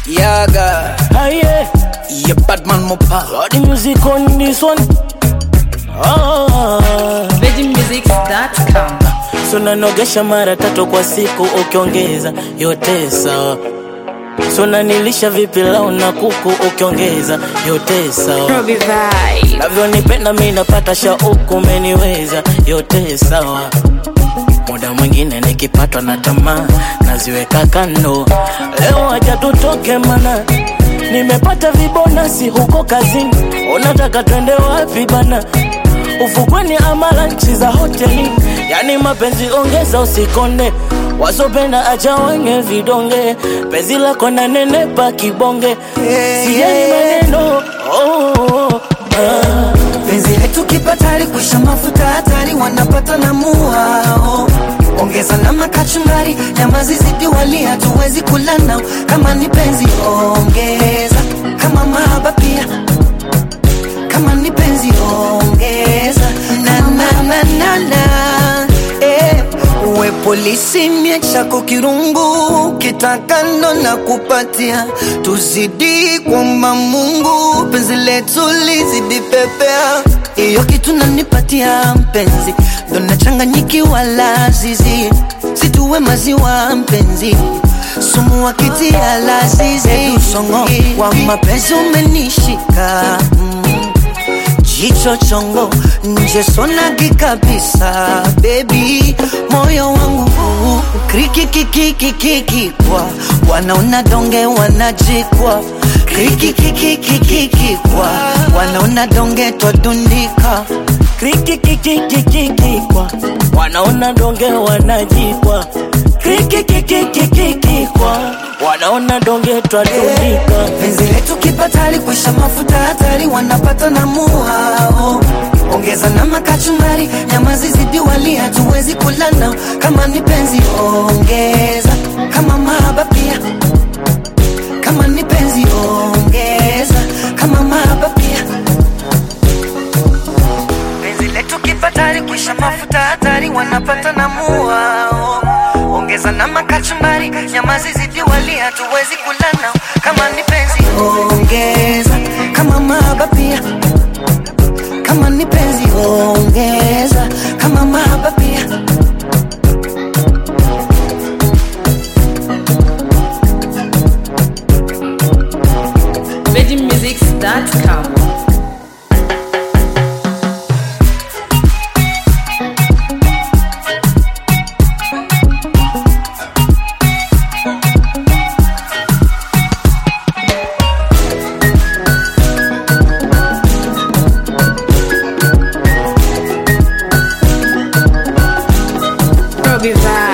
Yaga, Aye, yeah, Batman Mopa. got the music on this one. Ah, VeggieMusics.com. so nanogesha mara tatu kwa siku ukiongeza yote sawa. So nanilisha vipilau na kuku ukiongeza yote sawa. Robbie Vibe. Navyonipenda mi napata shauku, umeniweza yote sawa. Muda mwingine nikipatwa na tamaa naziweka kando. Leo acha tutoke mana, nimepata vibonasi huko kazini. Unataka twende wapi bana? Ufukweni ama lanchi za hoteli? Yani mapenzi ongeza, usikonde wasopenda acha wenye vidonge. Penzi lako na nenepa kibonge, sijali maneno oh, oh, oh, ah. penzi letu kipatari kuisha mafuta hatari wanapata na muao ongeza na makachumbari nyama zizidi wali hatuwezi kula nao kama ni penzi ongeza kama mahaba pia kama ni penzi ongeza na na na na na eh, uwe polisi mie chako kirungu kitakando na kupatia tuzidi kwamba Mungu penzi letu lizidi pepea hiyo kitu nanipatia mpenzi ndo nachanganyikiwa lazizi situwe maziwa mpenzi sumu wakitia lazizi usongo wa mapenzi umenishika mm jicho chongo nje sonagi kabisa bebi moyo wangu krikikikikikikikwa wanaona donge wanajikwa krikikikikikikikwa wanaona donge twadundika krikikikikikikwa wanaona donge wanajikwa krikikikikikikwa wanaona donge twadundika penzi letu kipatari kuisha mafuta hatari wanapata na muhao ongeza na makachumbari nyama zizidi wali hatuwezi kula nao kama ni penzi ongeza kama mahaba pia kama ni penzi ongeza kama mahaba pia penzi letu kipatari kuisha mafuta hatari wanapata na muhao ongeza na makachumbari nyama zizidi wali hatuwezi kula nao kama ni penzi ongeza kama mahaba pia kama ni penzi ongeza kama mahaba pia VeggieMusics.com. Robbie Vibe.